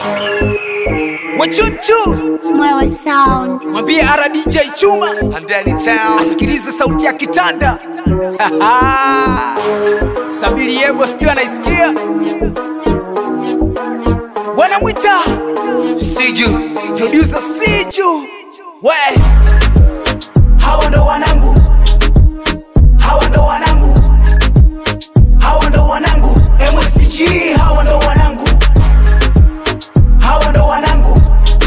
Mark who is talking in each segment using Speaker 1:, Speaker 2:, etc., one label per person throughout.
Speaker 1: Wachunchu
Speaker 2: Mwewe Sound.
Speaker 1: mwambie RDJ Chuma
Speaker 3: Handani Town.
Speaker 1: asikilize sauti ya kitanda Sabili Yebo sijui anaisikia, wanamwita
Speaker 3: Siju.
Speaker 1: producer Siju. We hawa ndo wanangu, hawa ndo wanangu, hawa ndo wanangu MSG, hawa ndo wanangu, hawa ndo wanangu,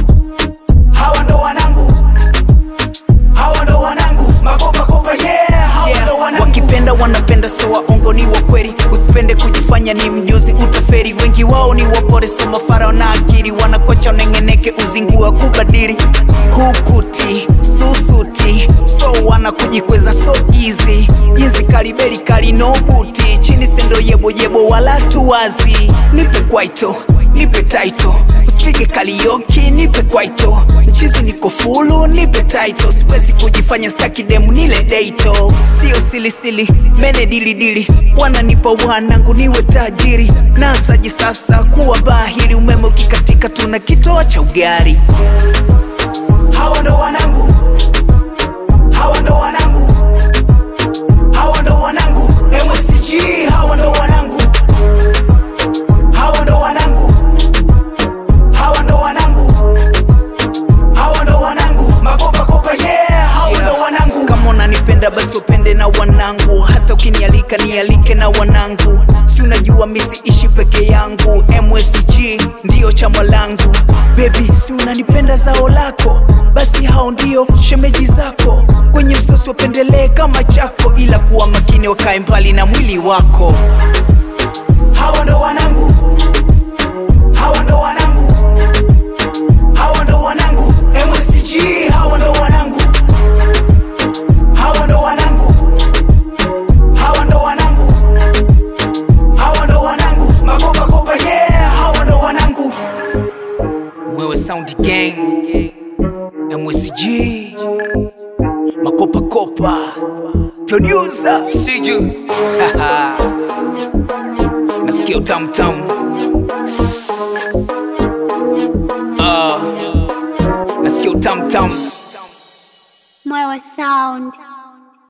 Speaker 1: hawa ndo wanangu, hawa ndo wanangu, makopa kopa yeah, hawa ndo wanangu. Wakipenda wanapenda, so waongo ni wa kweli, usipende kujifanya ni mjuzi, utaferi. Wengi wao ni wapore, so mafara na akili, wanakocha unengeneke, uzingua kubadiri hukuti susuti, so wana kujikweza so easy, jinsi kalibeli kali no buti, chini sendo yebo yebo wala tuwazi, nipe kwaito nipe taito usipige kalioki nipe kwaito mchizi niko fulu nipe taito siwezi kujifanya staki demu nile deito sio silisili mene dilidili wananipa wanangu niwe tajiri naanzaji sasa kuwa bahiri umeme ukikatika tuna kitoa cha ugari hawa ndo wanangu hawa ndo wanangu hawa ndo wanangu MSG hawa ndo wanangu hawa ndo wanangu hawa ndo wanangu hawa ndo wanangu makopa kopa yeah hawa ndo wanangu kama unanipenda basi upende na wanangu hata ukinialika nialike na wanangu si unajua misi ishi peke yangu MSG ndiyo chama langu bebi si unanipenda zao lako basi hao ndio shemeji zako kwenye msosi wapendelee kama chako ila kuwa makini wakae mbali na mwili wako hawa ndo wanangu hawa ndo wanangu hawa ndo wanangu MSG hawa ndo wanangu hawa ndo wanangu hawa ndo wanangu hawa ndo wanangu makopa kopa yeah hawa ndo wanangu wewe sound gang MSG makopa kopa producer
Speaker 3: Siju.
Speaker 1: nasikia utamtamu uh, nasikia utamtamu
Speaker 2: Mwewe Sound.